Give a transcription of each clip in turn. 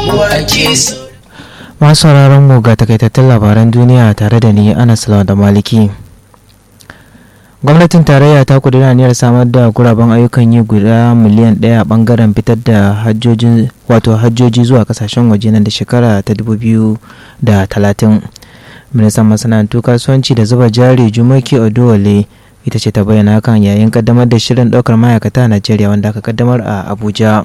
masu sauraron mu ga takaitattun labaran duniya tare da ni anas da maliki gwamnatin tarayya ta kudura aniyar samar da guraben ayyukan yi guda miliyan ɗaya a bangaren fitar da hajjoji wato hajjoji zuwa kasashen waje nan da shekara ta 2030 ministan masana'antu kasuwanci da zuba jari jumaki odowale ita ce ta bayyana hakan yayin kaddamar da shirin ɗaukar ma'aikata a najeriya wanda aka kaddamar a abuja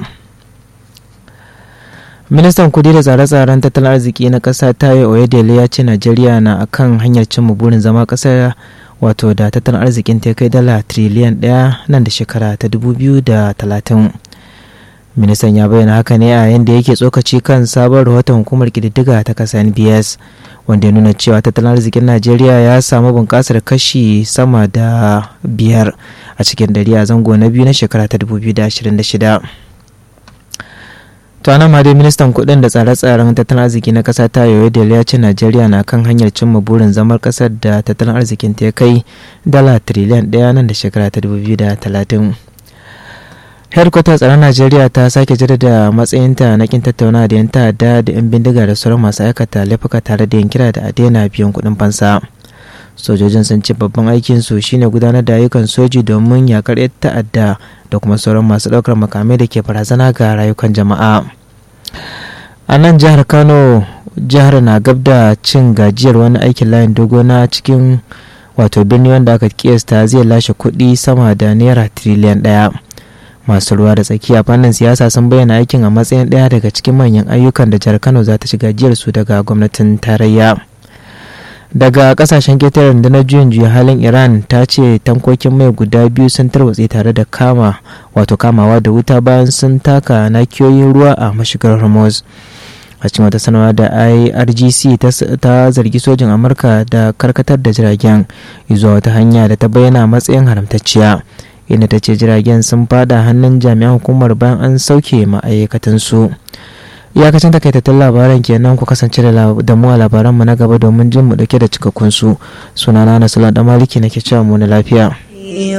ministan kudi da tsare-tsaren tattalin arziki na ƙasa tayo oyedele ya ce najeriya na akan hanyar cimma burin zama ƙasa wato da tattalin arzikin ta kai dala triliyan ɗaya nan da shekara ta 2030 ministan ya bayyana haka ne a yayin da yake tsokaci kan sabon rahoton hukumar kididdiga ta ƙasa nbs wanda ya nuna cewa tattalin arzikin najeriya ya samu bunƙasar kashi sama da biyar a cikin dari a zango na biyu na shekara ta 2026 to ana ma dai ministan kudin da tsare-tsaren tattalin arziki na kasa ta yoyo da ya ce najeriya na kan hanyar cimma burin zamar kasar da tattalin arzikin ta kai dala triliyan daya nan da shekara ta 2030 headquarter tsaron najeriya ta sake jaddada matsayinta na kin tattauna da yan ta'adda da yan bindiga da sauran masu aikata laifuka tare da yin kira da a daina biyan kuɗin fansa sojojin sun ce babban aikin su shine gudanar da ayyukan soji domin yakar yan ta'adda da kuma sauran masu ɗaukar makamai da ke barazana ga rayukan jama'a a nan jihar kano jihar na gab da cin gajiyar wani aikin layin dogo na cikin wato birni wanda aka kiyasta zai lashe kuɗi sama da naira tiriliyan ɗaya masu ruwa da tsaki a fannin siyasa sun bayyana aikin a matsayin ɗaya daga cikin manyan ayyukan da jihar kano za ta ci gajiyar su daga gwamnatin tarayya daga kasashen ketaren da na juyin juya halin iran ta ce tankokin mai guda biyu sun tarwatse tare da kama wato kamawa da wuta bayan sun taka nakiyoyin ruwa a mashigar hormuz a cikin wata sanarwa da irgc ta zargi sojin amurka da karkatar da jiragen zuwa wata hanya da ta bayyana matsayin haramtacciya inda ta ce jiragen sun fada hannun jami'an hukumar bayan an sauke ma'aikatansu iyakacin takaitattun labaran kenan ku kasance da mu a labaranmu na gaba domin jin mu dauke da cikakkun su sunana na sulan da maliki nake cewa mu na lafiya